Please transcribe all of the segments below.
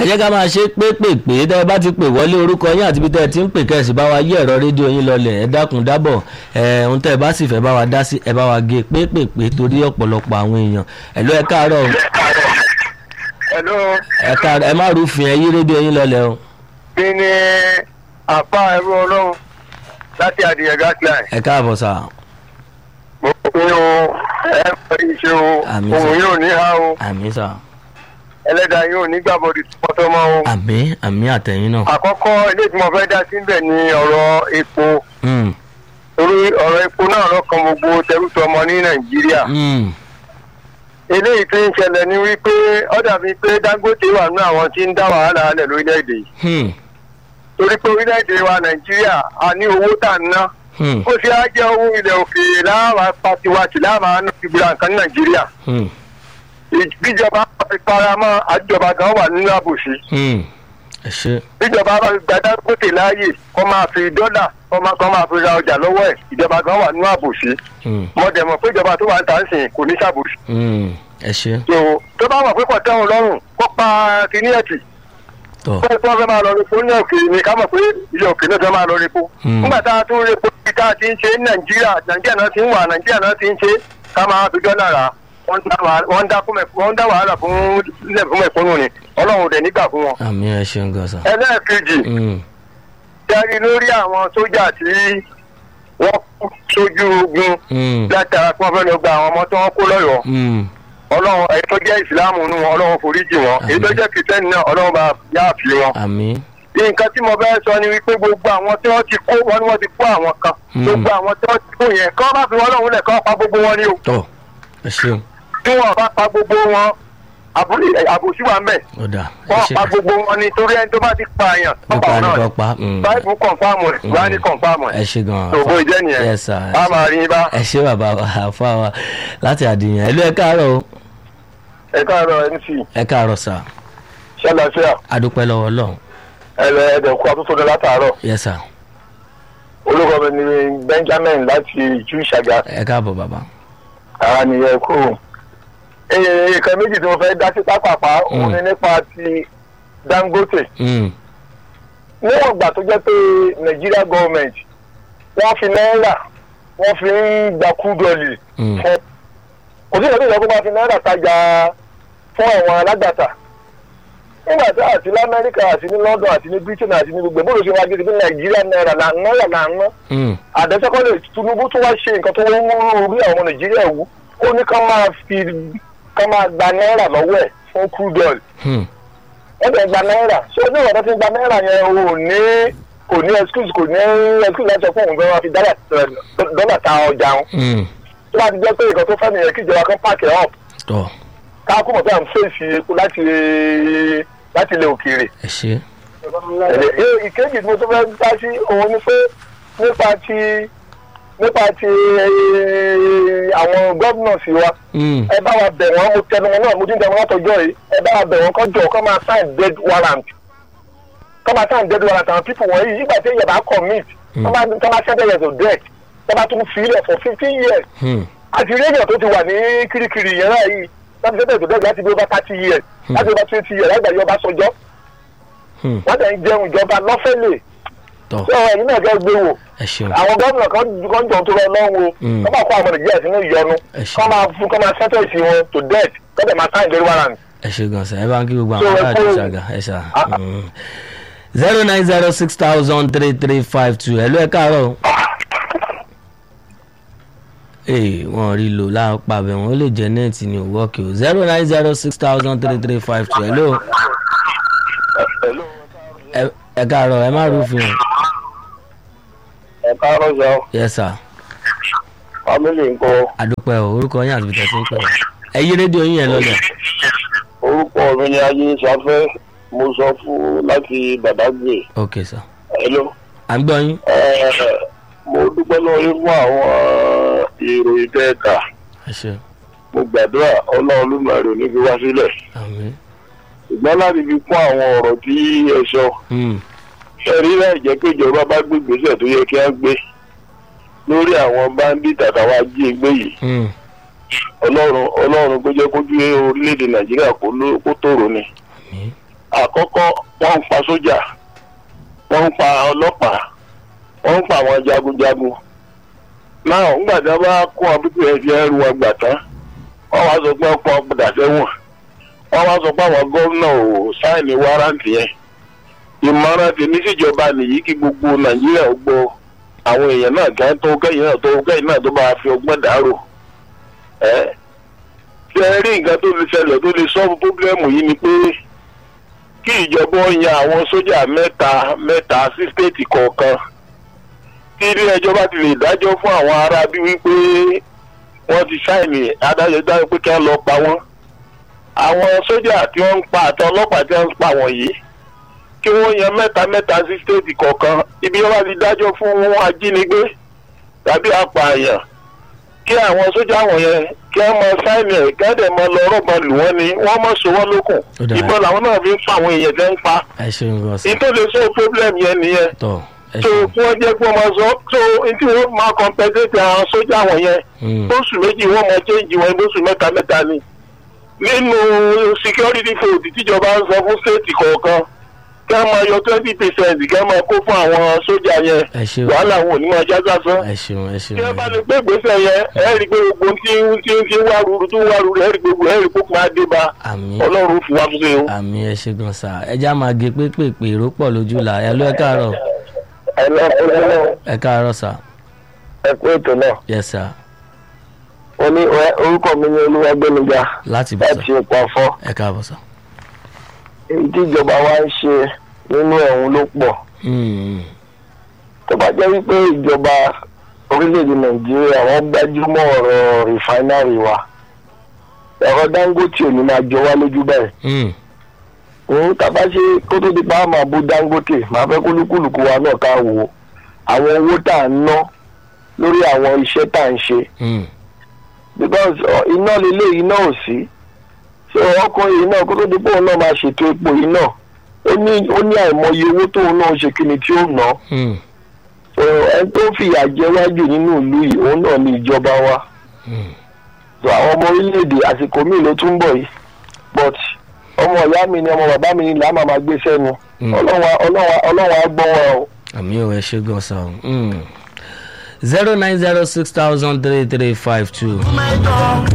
ẹ jẹ́ ká máa ṣe pépèpé tẹ́ ẹ bá ti pè wọlé orúkọ yín àti ibi tẹ́ ẹ ti ń pè kẹ́sì bá wa yí ẹ̀rọ rédíò yín lọlẹ̀ ẹ dákun dábọ̀ ẹ ohun tẹ́ ẹ bá sì fẹ́ bá wa dá sí ẹ bá wa gé pépèpé torí ọ̀pọ̀lọpọ̀ àwọn èèyàn ẹ lọ ẹ káàárọ̀ Hello, ẹ káàárọ̀ ẹ má rúfin ẹ yí rédíò yín lọlẹ̀ o kí ni àpá ẹrú ọlọ́run láti adìyẹ gasline? ẹ káàbọ̀ sà Mo pín o, ẹ fẹ́ iṣẹ́ o, Àmín, òun sir. yóò ní ha o, àmì sà ẹlẹ́dàá yóò ní gbàbọ̀dì tọmọtọmọ o. àmì àmì àtẹ̀yìn náà Àkọ́kọ́ ilé tí mo fẹ́ dá síbẹ̀ ni ọ̀rọ̀ epo. Mm, Torí ọ̀rọ̀ epo náà lọ́kàn gbogbo tẹrútọmọ ní Nàìjíríà. mm, Eléyìí tó ń ṣẹlẹ̀ ni wípé ó dàbí pé Dangote wà nínú àwọn tí ń dá wàhálà alẹ̀ lórílẹ̀‐èdè yìí. mm, Torí pé orílẹ̀‐èdè wa Nàìjíríà a ní owó tà ń ná. mm, ó ṣe á jẹ́ owó ilẹ̀ òkèèrè láàmà patiwati láàmà ìgbìlà nǹkan ní nàìjíríà mm, bíjọba fi paramọ́ àjọba gan wà nínú àbòsí mm. ẹ ṣe bíjọba bá gba Dangote láàyè kó máa fi dọ́là kó máa kó máa fi ra ọjà lọ́wọ́ ẹ̀ ìjọba gan wà nínú àbòsí Mm, mo dẹ̀ mọ̀ pé ìjọba tó wà ń tà ń sìn kò ní ṣàbòsí mm, ẹ ṣe tó tó bá mọ̀ pé kò tẹ́wọn lọ́rùn kó pa kíní ẹ̀tì tọ̀ pé kí wọ́n fẹ́ máa lọ repo ní òkèèrè ni ká mọ̀ pé ilé òkèèrè náà fẹ́ máa lọ repo. Hmm. nígbà tá a tún repo bí tá a ti ń ṣe ní nàìjíríà nàìjíríà náà ti ń wà nàìjíríà náà ti ń ṣe ká máa fi dọ́là rà wọ́n ń dá wàhálà- wọ́n ń dá fún mẹ̀kún- wọ́n ń dá wàhálà fún ilẹ̀ fún mẹ̀kúnnù ni ọlọ́run ò dẹ̀ nígbà fún wọn. àmì ẹ ṣeun gan sà ẹlẹ́ẹ̀kejì Mm, tẹ́rí lórí àwọn sójà tí wọ́n kú sójú ogun mm, látara tí wọ́n fẹ́ lọ gba àwọn ọmọ tí wọ́n kó lọ́yọ̀ọ́ mm. ọlọ́run èyí tó jẹ́ ìsìláàmù nù wọn ọlọ́run foríjì wọn èyí tó Àmín. jẹ́ kìtẹ́nì náà ọlọ́run bá yáàfì wọn. àmì nǹkan tí mo fẹ́ sọ ni wípé gbogbo àwọn tí wọ́n ti kó wọn ni wọ́n ti kó àwọn kan Hmm. gbogbo àwọn tí wọ́n ti kó yẹn kọ́ bá fi wọn lọ́hùn lẹ̀ kọ́ pa gbogbo wọn ni o tọ̀ ẹ ṣeun tí wọn bá pa gbogbo wọn àbúrò- àbòsí wa ń bẹ̀ ó dà ẹ wọ́n ṣe pa gbogbo wọn ni torí ẹni tó bá ti pa àyàn tó pa nípa wọn náà nípa ni pa mm. báyìí kọ̀ǹfàmù ẹ̀ Mm. wáyé kọ̀ǹfàmù ẹ ẹ̀ ṣe gan tòbó ìjẹ́ nìyẹn Yes, sir. a máa rí i bá ẹ ṣe bàbá wa àfa wa láti àdìyàn ẹ ló ẹ káàárọ̀ o ẹ káàárọ̀ mc ẹ káàárọ̀ sà ṣẹlẹsíà adúpẹ́ lọ́wọ́ Ọlọ́run ẹlẹ ẹdẹkú àtúntò látàárọ̀ yes sir olùkọ́ mi ni benjamin láti ju ìṣàgà ẹ káàbọ̀ bàbá ara nìyẹn kú nǹkan méjì tí mo fẹ́ dá sí pápápá òun Mm. ni nípa ti dangote Mm, níwọ̀n ìgbà tó jẹ́ pé nigeria government wọ́n fi náírà wọ́n fi ń gba kúdọ̀lì mm, fún kò sí ìrọ̀lẹ́ ìjọba máa fi náírà tajà fún àwọn alágbàtà nígbà tí àti lamẹ́ríkà àti ní london àti ní britain àti ní gbogbo bóòlù ṣe wá gidi ní nàìjíríà náírà là ń náírà là ń ná mm, àdẹ́sẹ́kọ́lẹ̀ tinubu tún wá ṣe nǹkan tó wọ́n mú orí àwọn ọmọ nàìjíríà wú ó ní ká máa fi ká máa gba náírà lọ́wọ́ ẹ̀ fún crude oil mm, wọ́n bẹ̀ gba náírà ṣé ní ìwọ̀n tó ti gba náírà yẹn o ò ní kò ní excuse kò ní excuse láti sọ fún òun fẹ́ wá fi dọ́là dọ́là ta ọjà wọn mm. tó bá ti jẹ́ pé nǹkan tó fẹ́ nìyẹn kí ìjọba kan pààkì ẹ̀ up tọ̀ ká kó mọ̀ pé à ń fèsì epo láti láti ilẹ̀ òkèèrè ẹ ṣe Ẹ- ìkejì tí mo tún fẹ́ dá sí òun ni pé nípa ti nípa ti eh, àwọn gómìnà sí wa Mm, ẹ bá wa bẹ̀ wọ́n mo tẹnu wọn náà mo ti ń tẹnu wọn tọjọ́ yìí ẹ bá wa bẹ̀ wọ́n kọ́ jọ kọ́ máa sign dead warrant kọ́ máa sign dead warrant àwọn people wọ̀nyí nígbà tí èèyàn bá commit Mm. kọ́ máa kọ́ máa send years of death kọ́ máa tún fi ilẹ̀ for fifteen years mm, àti rédíò tó ti wà ní kirikiri yẹn náà yìí láti send years of death láti bí over thirty years Mm. láti over twenty years láti gbà yọba sọjọ́ mm. wọ́n tẹ̀ ń jẹun ìjọba lọ́fẹ̀lẹ̀ tọ̀ tí ọ̀rọ̀ yìí náà jẹ́ gbé wò ẹ ṣeun àwọn gómìnà kan kan jọ tó lọ lọ́wọ́ Mm. kọ́ máa kó àwọn nàìjíríà sínú ìyọnu Ẹ ṣé. kọ́ máa fún kọ́ máa sentence wọn to death kọ́ dẹ̀ máa sign dead warrant. ẹ ṣe gan sa ẹ bá ń kí gbogbo So, àwọn ẹ aláàdé kú- ṣàgà ẹ ṣà Ah, ah. zero nine zero six thousand three three five two ẹ ló ẹ káàárọ̀ o. ee wọn rí lò láàpá bẹ wọn ó lè jẹ nẹẹtì ní òwòkè o zero nine zero six thousand three three five two ẹ ló ẹ- ẹ káàárọ̀ ẹ má rúfin o ẹ káàárọ̀ sọ yes sir family nǹkan àdúpẹ́ o orúkọ yín àti bìtẹ́ tí ń pẹ́ o ẹ yí rédíò yín yẹn lọ́lẹ̀ orúkọ mi ni ayé sáfẹ́ mo sọ fún láti Badagry ok sir hello à ń gbọ́ yín mo dúpẹ́ lọ́wọ́ yín fún àwọn ìròyìn tẹ́ẹ̀ka ẹ ṣe mo gbàdúrà ọlọ́run olùmọ̀ọ́rẹ́ ò ní fi wá sílẹ̀ àmín ṣùgbọ́n láti fi kún àwọn ọ̀rọ̀ tí ẹ sọ Hmm, ẹ̀rí náà jẹ́ pé ìjọba bá gbé ìgbésẹ̀ tó yẹ kí á gbé lórí àwọn bandit àtàwọn ajínigbé yìí hmm, ọlọ́run ọlọ́run kó jẹ́ kójú orílẹ̀-èdè nàìjíríà kó ló- kó tòrò ni àmín àkọ́kọ́ wọ́n ń pa sójà wọ́n ń pa ọlọ́pàá wọ́n ń pa àwọn jagunjagun náà ńgbà tí wọ́n bá kó àwọn pípẹ́ ẹ̀jẹ̀ ẹrù wọn gbà tán wọ́n wá sọ pé ọ̀pọ̀ ọ̀padà sẹ́wọ̀n wọ́n wá sọ pé àwọn gómìnà ò sáìnì wárántì yẹn ìmọ̀ràn tèmi síjọba nìyí kí gbogbo nàìjíríà ó gbọ́ àwọn èèyàn náà kẹ́ tó kẹ́yìn náà tó kẹ́yìn náà tó bá fi ọgbọ́n dàrú ẹ́ ṣe é rí nǹkan tó lè ṣẹlẹ̀ tó lè sọ́ọ̀bù pọ́blẹ́mù yìí ni pé kí ìjọba ó yan àwọn sójà mẹ́ta mẹ́ta sí stéètì kọ̀ọ̀kan tí ilé ẹjọ́ bá ti lè dájọ́ fún àwọn ará bí wípé wọ́n ti sáìnì adájọ́ dájọ́ pé kí wọ́n lọ pa wọ́n àwọn sójà tí wọ́n ń pa àti ọlọ́pàá tí wọ́n ń pa wọ̀nyí kí wọ́n yan mẹ́ta mẹ́ta sí stéètì kọ̀ọ̀kan ibi wọ́n bá ti dájọ́ fún wọn ajínigbé tàbí apààyàn kí àwọn sójà wọ̀nyẹn kí wọ́n mọ sáìnì ẹ̀ kí wọ́n dẹ̀ mọ lọ rọ́bà lù wọ́n ni wọ́n mọ̀ sọ wọ́n lókun Ó dáa. ìbọn làwọn náà fi ń pa àwọn èèyàn tẹ́ ń pa ẹ ṣeun gan sa ìtò lè sọ problem yẹn nìyẹn tọ ẹ so ṣeun fún ọjọ́ pé wọ́n máa sọ so tí wọ́n máa compensate àwọn sójà wọ̀nyẹn Mm. lóṣù méjì wọ́n máa change wọn lóṣù mẹ́ta mẹ́ta ni nínú security food tíjọba ń sọ fún state kọ̀ọ̀kan kí wọ́n máa yọ twenty percent kí wọ́n máa kó fún àwọn sójà yẹn ẹ ṣeun wàhálà wọn ò ní máa já sásán ẹ ṣeun ẹ ṣeun tí wọ́n bá lè gbé ìgbésẹ̀ yẹn ẹ rí i pé gbogbo tí ń tí ń tí ń wá ruru tó ń wá ruru ẹ rí i pé gbogbo ẹ rí i pé kó máa dé bá àmì ọlọ́run fún wa fún un. àmì ẹ ṣe gan sa ẹja máa gé pépèpè èrò pọ̀ lójú là ẹ ló ẹ káàárọ̀ ẹ lọ ẹ káàárọ̀ sà ẹ kú ètò náà yes sir ó ní orúkọ mi ní olúwàgbẹ́nìjà láti bọ̀ sà láti ipò àfọ́ ẹ káàbọ̀ sà. èyí tí ìjọba wa ń ṣe nínú ẹ̀hún ló pọ̀ Mm, tó bá jẹ́ wípé ìjọba orílẹ̀-èdè nàìjíríà wọ́n gbájúmọ́ ọ̀rọ̀ rìfáínárì wa ẹ̀rọ dangote ò ní máa jọ wá lójú bẹ́ẹ̀ mm, òun tàbá ṣe kó tó di pa á máa bú dangote máa fẹ́ kúlúkúlùkù wa náà ká wò ó àwọn owó tá à ń ná lórí àwọn iṣẹ́ tá à ń ṣe mm. because ọ, iná lélẹ̀ iná ò sí so ọkùnrin yìí náà kó tó di pé òun náà máa ṣètò epo yìí náà ó ní ó ní àìmọye owó tóun náà ṣe kí ni tí ó ná Mm, so ẹni tó fìyà jẹ wájú nínú ìlú yìí òun náà ní ìjọba wa mm. so àwọn ọmọ orílẹ̀-èdè àsìkò míì ló tún bọ̀ yìí but ọmọ ìyá mi ni ọmọ bàbá mi ni làá máa máa gbé sẹ́nu Mm. ọlọ́run á- ọlọ́run á- ọlọ́run á gbọ́ wọn o. àmì ò ẹ ṣe gan sa o. zero nine zero six thousand three three five two. mẹ́jọ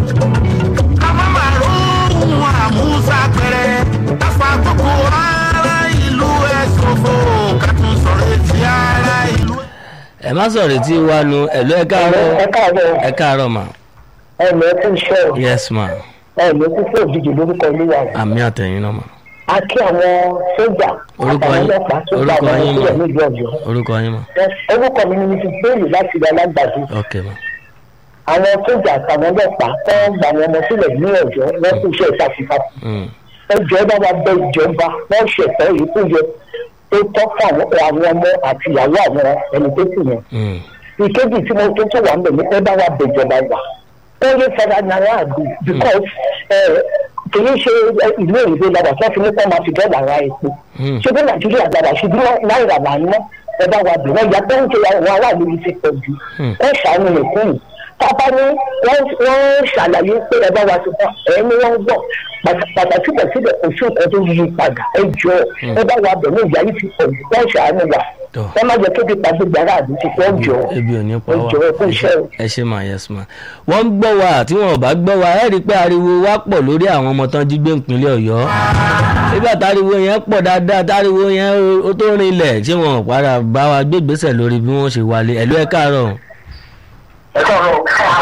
ká má má róhùn àmúṣà pẹ̀rẹ̀ káfá gbogbo ara ìlú ẹ̀ ṣòfò ká tún sọ̀rọ̀ etí ara ìlú. ẹ má sọ̀rọ̀ tí wàá nu ẹ̀lú ẹ káàárọ̀ káàárọ̀ ẹ káàárọ̀ mà ẹ̀mí ẹ ti ń ṣọ́ yes ma ẹ̀mí tí fún òjijì lórúkọ olúwa rẹ̀. àmì àtẹ̀yìn náà mà a kí àwọn sójà Orúkọ àtàwọn yín- ọlọ́pàá tó bá orúkọ wọn yín sílẹ̀ mà. nílùú ọ̀yọ́. orúkọ yín mà orúkọ mi ni mrs bailey láti ilẹ̀ alágbàdo. ok ma àwọn sójà àtàwọn ọlọ́pàá tó ń gbà wọn ọmọ sílẹ̀ ní ọ̀yọ́ wọ́n kú iṣẹ́ ìfàsífàsí. Mm, ẹjọ́ bá wa bẹ ìjọba wọ́n ṣẹ̀tọ́ èyí tó yẹ tó tọ́ fún àwọn àwọn ọmọ àti ìyàwó àwọn ẹni tó kù yẹn. mm, ìkejì tí mo tó tó wà ń bẹ̀ ní pé bá wa bẹ ìjọba wà. ó lè fara náírà àgbè because kì í ṣe ìlú òyìnbó làwà tí wọ́n fi ní kọ́ máa fi dọ́là ra epo. mm. ṣé bí nàìjíríà gbàdá ṣe bí náírà là ń ná ẹ bá wa bẹ̀ wọ́n ya tó ń ṣe àwọn aráàlú yìí ti pọ̀ jù. Hmm. wọ́n ṣàánú nìkún yìí tábà ní wọ́n wọ́n ṣàlàyé pé ẹ bá wa ti fún ẹ ní wọ́n gbọ́ pàtàkì síbẹ̀síbẹ̀ kò sí nǹkan tó yí padà ẹ jọ ẹ bá wa bẹ̀ ní ìyá yìí ti pọ̀ jù wọ́n ṣàánú wa Tọ́. wọ́n má jẹ́ kébi pàdé gbàrà àdúgbò ti pọ̀ jọ ebi ò ní pa ẹ wá jọ ẹ kú iṣẹ́ o. ẹ ṣe mà yes ma wọ́n ń gbọ́ wa tí wọ́n ò bá gbọ́ wa ẹ rí i pé ariwo wa pọ̀ lórí àwọn ọmọ tán jí gbé ìpínlẹ̀ ọ̀yọ́ nígbà táriwo yẹn pọ̀ dáadáa táriwo yẹn ó- ó tó rinlẹ̀ tí wọ́n ò padà bá wa gbé ìgbésẹ̀ lórí bí wọ́n ṣe wálé ẹ̀lú ẹ káàárọ̀ ẹ káàárọ̀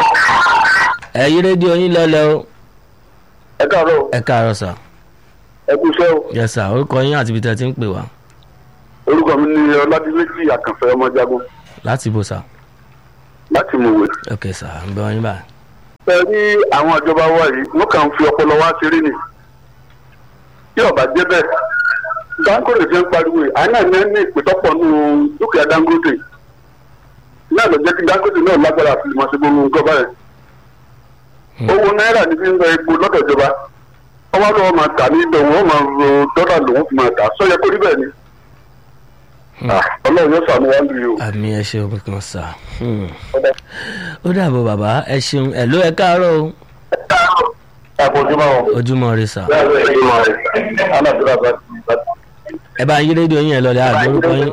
ẹ yí rédíò yín lọ́lẹ̀ o ẹ káàárọ̀ ẹ káàárọ̀ sà ẹ kú iṣẹ́ o. yes sà orúkọ yín àti ibi tẹ́ ti ń pè wá orúkọ mi ni ọládìmẹ́jì àkànfẹ́ ọmọjagun láti bò sà láti mọ̀wé. ok sà ń bẹ wọn yín báyìí ẹ rí àwọn ìjọba wa yìí wọn kàn ń fi ọpọlọ wá ṣeré ni tí ọba jẹ bẹ́ẹ̀ dangote ti ń pariwo yìí àná ní ní ìpètọpọ nù dúkìá dangote náà ló jẹ kí dangote náà lágbára àti ìmọ̀ ṣe gbogbo nǹkan báyìí owó náírà ní fi ń lọ epo lọ́dọ̀ ìjọba ọwọ́ lọ́wọ́ máa tà ní ibẹ̀ wọ́n máa ro dọ́là lòun fi máa tà sọ́yẹ kó rí bẹ́ẹ̀ ni Ah, ọlọ́run yóò sànú wá lù yìí o. àmì ẹ ṣeun kankan sà Hmm. ó dàbọ̀ bàbá ẹ ṣeun ẹ̀ ló ẹ káàárọ̀ o ẹ kò jùmọ̀ o. ojúmọ́ rẹ sà bẹ́ẹ̀ ni ẹ jùmọ̀ rẹ̀ aládùúrà bá ti ẹ bá yí rédíò yín ẹ lọlẹ àgbẹ̀ orúkọ yín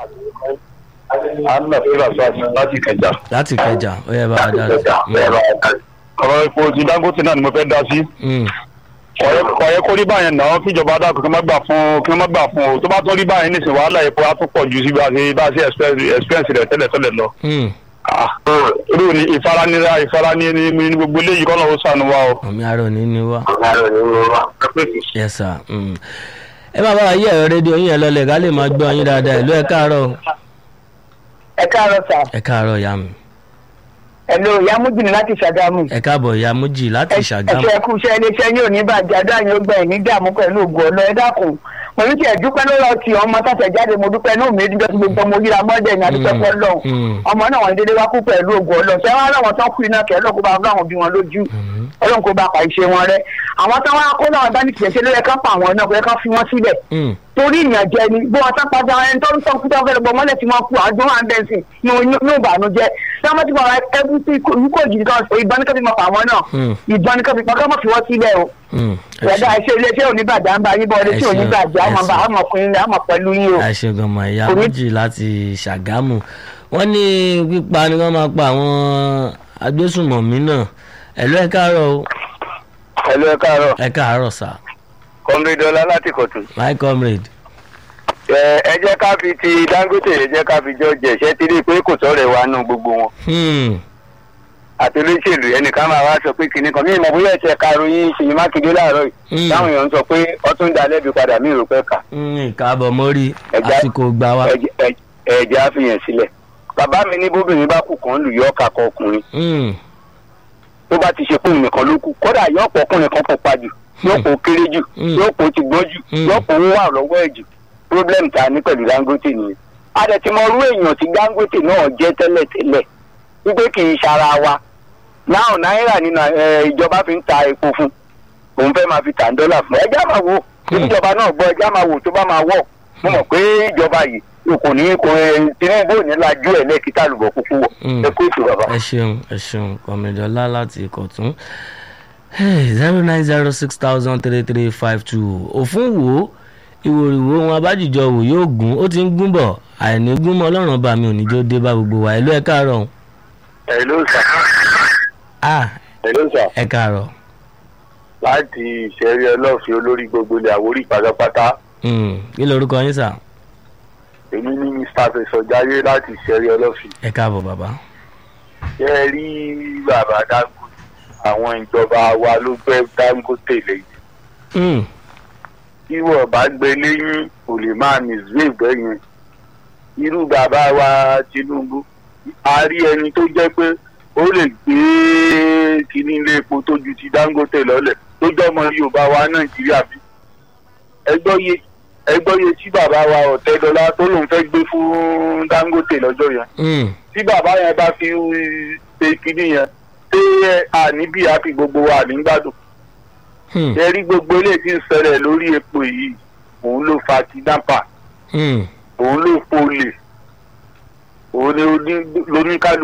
anna filasas láti kẹjà. láti kẹjà ó yẹ bá wa dá sí. ọ̀rọ̀ epo ti dangote náà ni mo fẹ́ dá sí. Mm, ọ̀yẹ́ kó rí báyẹn náà kíjọba dákun kí wọ́n má gbà fún kí wọ́n má gbà fún o tó bá tó rí báyẹn nísìnyí wàhálà epo á tún pọ̀ ju sí bá a ṣe bá a ṣe experience rẹ̀ tẹ́lẹ̀ tẹ́lẹ̀ lọ. mm. irú ni ìfaranira ìfaranira ní gbogbo eléyìí kọ́ lọ́wọ́ sànù wa o. àmì àrò ní ní wá. yes sir. Mm. ẹ máa bá wa yí ẹ̀rọ rédíò yín ẹ lọlẹ̀ ká lè máa gbọ́ yín dáadáa ìlú ẹ káàárọ̀ o. ẹ káàárọ̀ sà ẹ káàárọ̀ ìyá mi ẹ̀lò ìyá mújìnì láti ṣàgámù. ẹ káàbọ̀ ìyá mújì láti ṣàgámù. ẹ̀ṣẹ̀ kú iṣẹ́ iléeṣẹ́ yóò ní bàjẹ́ adáyìn ó gbà ẹ̀ ní dààmú pẹ̀lú ògùn ọ̀nà ẹ dákun. mo ní kí ẹ dúpẹ́ lọ́wọ́ ti ọmọ tàtẹ̀ jáde mo dúpẹ́ ní òmìnir dídọ́ tí gbogbo ọmọ yíra mọ́dẹ̀ ní adúpẹ́ Mm, fọ́ lọ́hùn. mm. ọmọ náà wọn dédé wá kú pẹ̀lú ògùn ọ̀nà ṣé wọn láwọn tán kú iná kẹ́ ọlọ́run kó bá láwọn bí wọn lójú Mhm. ọlọ́run kó bá pa ìṣe wọn rẹ. àwọn tán wá kó náà bá ní kìí ṣe ló yẹ ká pa àwọn náà kó yẹ ká fi wọn sílẹ̀ Mm, torí ìyànjẹ ni bí wọn sápá dára ẹni tó ń tọ́ kúta fẹ́rẹ̀ bọ́ mọ́lẹ̀ tí wọ́n kú àjọ wà ń bẹ̀ sí ní ní ìbànújẹ́ tí wọ́n ti bọ̀rọ̀ ẹbí sí ikú òjì kan sọ ìbọn ní kẹ́bí mọ̀ pa àwọn náà Hmm. ìbọn ní kẹ́bí pàkọ́ mọ̀ fi wọ́n sílẹ̀ o mm. ẹ ìyàdá ṣe- iṣẹ́ iléeṣẹ́ òníbàjá ń bá yín bọ́ Ẹ iléeṣẹ́ ṣeun, òníbàjá ẹ àmọ̀ bá ṣeun. àmọ̀ pín àmọ̀ pẹ̀lú yín o. ẹ ṣe gan mọ ìyá Orí- méjì láti ṣàgámù wọn ní pípa ni wọn máa pa àwọn agbésùnmọ̀mí náà ẹ̀lú ẹ káàárọ̀ o ẹ̀lú ẹ káàárọ̀ ẹ káàárọ̀ sà kọ́mídọ́lá láti kọ̀tún. my comrade ẹ jẹ́ ká fi ti dangote ẹ jẹ́ ká fi jọ jẹ̀ ṣẹ́ tí rí i pé kò sọ̀rọ̀ wa nù gbogbo wọn. hmm. àti olóṣèlú ẹnìkan máa wá sọ pé kinní kan mí ìmọ̀ bóyá ẹ̀ṣẹ̀ karòyìn ṣèyí mákindé láàárọ̀ yìí Mm. táwọn èèyàn ń sọ pé ọtún da lẹ́bi padà mí rò pé kà hmm, ìkáàbọ̀ mórí Ẹja- àsìkò gbà wá ẹ̀jẹ̀- ẹ̀jẹ̀- ẹ̀jẹ̀ á fi yẹn sílẹ̀ bàbá mi ní bóbìnrin bá kù kàn lù yọ ọ́ kakọ ọkùnrin Hmm, tó bá ti ṣe fún nìkan ló kù kódà yọ ọ̀pọ̀ ọkùnrin kan pupa jù yọ̀pọ̀ kéré jù Mm. yọ̀pọ̀ ti gbọ́n jù Mm. yọ̀pọ̀ ń wà lọ́wọ́ ẹ̀ jù problem ta ní pẹ̀lú dangote nìyẹn adẹ̀tìmọ̀rú èèyàn tí dangote náà jẹ́ tẹ́lẹ̀tẹ́lẹ̀ wípé kì í ṣara wa náà náírà ní nà- ẹ, ìjọba fi ń ta epo fún òun fẹ́ máa fi tà ń dọ́là fún ẹjẹ́ máa wo bí Hmm. ìjọba náà gbọ́ ẹjẹ́ máa wò tó bá máa wọ̀ mo mọ̀ pé ìjọba yìí kò ní kò ẹ, tinubu ò ní lajú ẹ̀ lẹ́ẹ̀kítà lùbọ̀ kúkú wọ̀ Hmm. ẹ kó ètò bàbá. ẹ ṣeun ẹ ṣeun kọmídọ́lá láti ìkọ̀tún zero nine zero six thousand three three five two òfin wo ìwòrìwò wọn abájìjọ wò yóò gún ó ti ń gún bọ̀ àìní gún mọ́ ọlọ́run ọba mi ò ní jó dé bá gbogbo wa ẹ̀lú ẹ káàárọ̀ o. ẹ̀ ló sà ah ẹ̀ ló sà. ẹ káàárọ̀ láti ìṣẹ̀rí ọlọ́ọ̀fin olórí gbogbo ilẹ̀ àwórí pátápátá Hmm, kí lorúkọ yín sà èmi ní mr fẹsọjáyé láti ìṣẹ̀rí ọlọ́ọ̀fin. ẹ káàbọ̀ bàbá. ṣé ẹ rí bàbá dangote àwọn ìjọba wa ló gbé dangote lẹ́yìn Hmm, tí wọ́n bá gbé lẹ́yìn kò lè máa misbehave bẹ́yẹn irú bàbá wa tinubu a rí ẹni tó jẹ́ pé ó lè gbé kíní ilé epo tó ju ti dangote lọ́lẹ̀ tó jọmọ yorùbá wa nàìjíríà bí ẹgbọ́yé ẹgbọ́yé tí bàbá wa ọ̀tẹ́dọ́lá tó lòun fẹ́ gbé fún dangote lọ́jọ́ yẹn hmm, tí bàbá yẹn bá fi ṣe kíní yẹn ṣé àní bí a fi gbogbo wa ní gbádùn hmm, ẹ rí gbogbo eléyìí tí ń ṣẹlẹ̀ lórí epo yìí òun ló fa kidnapper hmm. òun ló polè òun ni oní- lóníkálukú